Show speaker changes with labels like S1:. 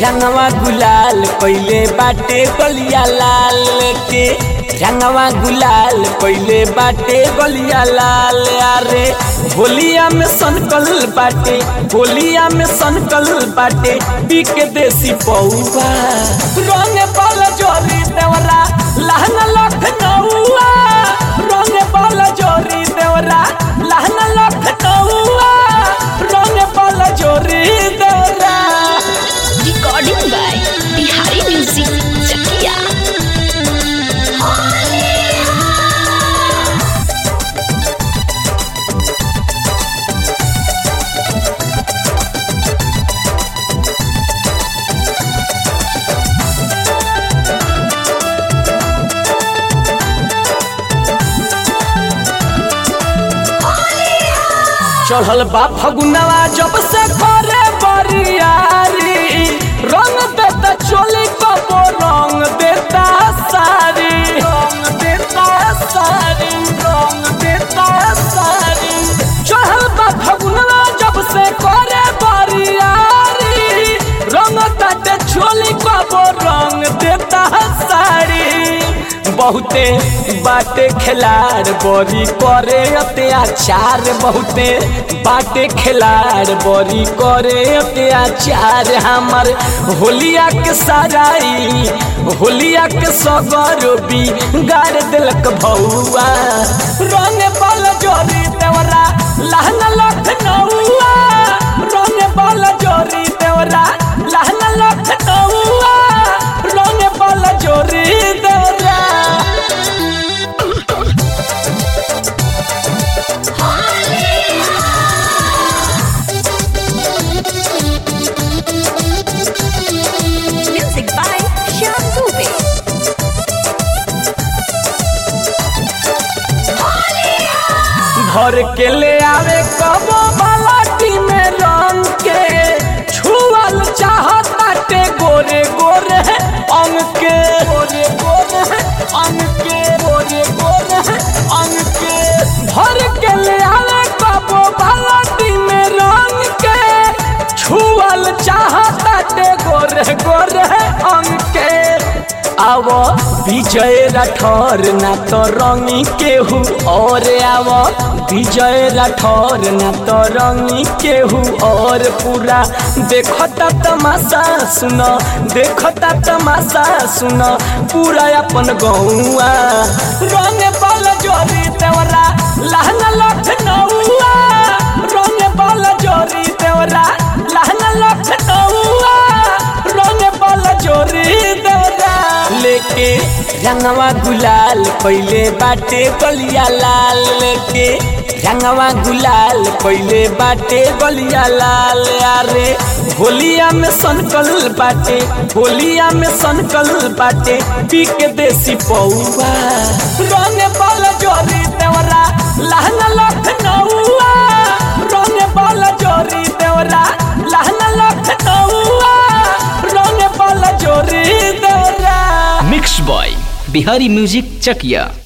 S1: रंगवा गुलाल पहले बाटे गलिया लाल के रंगवा गुलाल पहले बाटे गलिया लाल अरे होलिया में सनकल बाटे होलिया में सनकल बाटे पी के देसी पौवा रंग बाल जोरी देवरा लहंगा लखनऊआ रंग बाल जोरी देवरा लहंगा लखनऊआ रंग बाल जोरी देवरा
S2: Recording by Bihari Music Chakia.
S1: चढ़ल बा फगुनवा जब से करे बरियारी रंग देता चोली कबो रंग देता सारी रंग देता सारी रंग देता सारी चढ़ल बा फगुनवा जब से करे बरियारी रंग देता चोली कबो रंग देता सारी बहुते बाटे खिलाड़ बड़ी करे अत्याचार बहुते बाटे खिलाड़ बड़ी करे अत्याचार हमर होलिया के सराई होलिया के सगर भी गाड़ दिलक भौआ रंग बल जोरी देवरा लहंगा लखनऊआ रंग बल जोरी देवरा लहंगा लखनऊआ रंग बल जोरी देवरा
S2: Music by Shyam Dubey.
S1: भर के ले आवे कबो बालाटी में रंग के छुअल चाहताटे गोरे गोरे अंग के गोरे गोरे अंग के गोरे गोरे अंग के भर के ले आवे कबो बालाटी में रंग के छुअल चाहताटे गोरे गोरे अंग के आव विजय राठौर ना तो रंगी केहू और आव विजय राठौर ना तो रंगी केहू और पूरा देखता तमाशा सुन देखता तमाशा सुन पूरा अपन गौआ रंग बल जोरी देवरा लहंगा लखनऊआ रंग बल जोरी देवरा लहंगा लखनऊआ रंग बल जोरी देवरा लेके रंगवा गुलाल पहले बाटे गलिया लाल लेके रंगवा गुलाल पहले बाटे गलिया लाल अरे होलिया में सनकल बाटे होलिया में सनकल बाटे पी के देसी पौवा रंग बल जोरी देवरा लहंगा लखनऊआ रंग बल जोरी देवरा लहंगा लखनऊआ रंग बल जोरी देवरा
S3: मिक्स बॉय बिहारी म्यूजिक चकिया